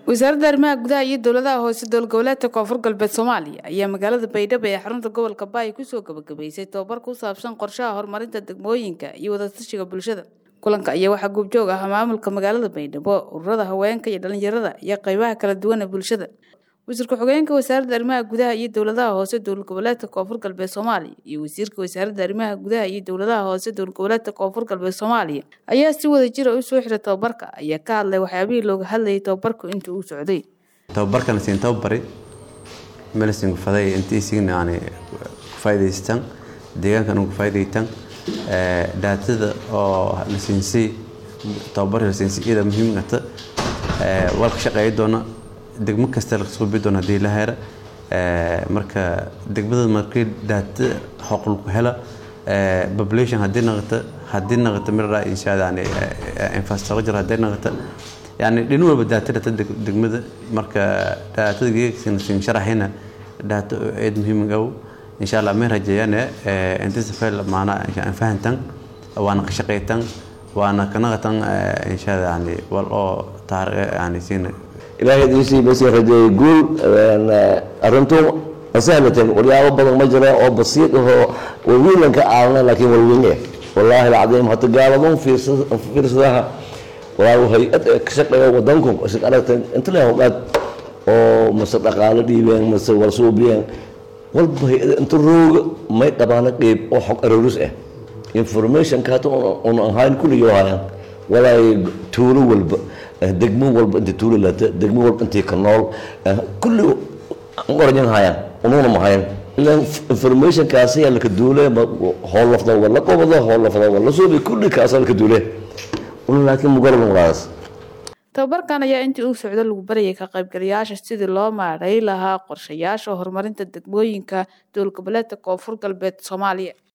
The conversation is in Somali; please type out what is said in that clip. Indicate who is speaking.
Speaker 1: wasaaradda arrimaha gudaha iyo dowladaha hoose dowlad goboleedka koonfur galbeed soomaaliya ayaa magaalada baydhabo ee xarunta gobolka baay kusoo gabagabeysay tobabar ku saabsan qorshaha horumarinta degmooyinka iyo wadatashiga bulshada kulanka ayaa waxaa goobjoog ah maamulka magaalada baydhabo ururada haweenka iyo dhalinyarada iyo qeybaha kala duwan ee bulshada wasiirka xogeenka wasaaradda arrimaha gudaha iyo dowladaha hoose dowlad goboleedka koonfur galbeed soomaaliya iyo wasiirka wasaaradda arrimaha gudaha iyo dowladaha hoose dowlad goboleedka koonfur galbeed soomaaliya ayaa si wada jira u soo xiray tobabarka ayaa ka hadlay waxyaabihii looga hadlayay tobabarku intii uu socday
Speaker 2: tababarkan siin tababari meelsin faday intii siin yani ku faa'iidaystaan deegaankan ugu faa'iidaystaan ee daatada oo la siinsay tababar la siinsay iyada muhiim ah ee walka shaqeey doona degmo kasta la soo bidoon hadii la helo ee marka degmada markii daata xuquuq ku hela ee population hadii noqoto hadii noqoto mira insha Allah yani infrastructure hadii noqoto yani dhin walba daatada degmada marka daatada geegsin sin sharaxina daata aad muhiim ah insha Allah ma rajayana ee inta safal maana aan fahantan waana ka shaqeytan waana ka noqotan insha Allah yani wal oo taariikh yani siin
Speaker 3: ilaahay diisii basii rajeeyay guul arrintu asahlateen waryaabo badan ma jira oo basiid ahoo walwiilan ka caawina laakiin walweyne wallaahi alcadiim hata gaaladan fiirsadaha walaa hay-ad ka shaqeeya wadanku isid aragteen inta leh howdhaad oo mase dhaqaalo dhiibeen mase warsuubiyeen walba hay-ad inta rooga may qabaana qeyb oo xog aroris ah informationka hata un ahayn kulligii hayaan walaay tuulo walba degmo walba inta tuulo lata degmo walba intii ka nool kulli oranyan hayaan unuuna ma hayan ilan informationkaasi yaa laka duule hool lafda wala qobado hool lafda wala suubi kulli kaasa laka duule laakiin mugarabin walaas
Speaker 1: tababarkan ayaa intii uu socdo lagu barayay ka qaybgalayaasha sidii loo maaray lahaa qorshayaasha horumarinta degmooyinka dowlad goboleedka koonfur galbeed soomaaliya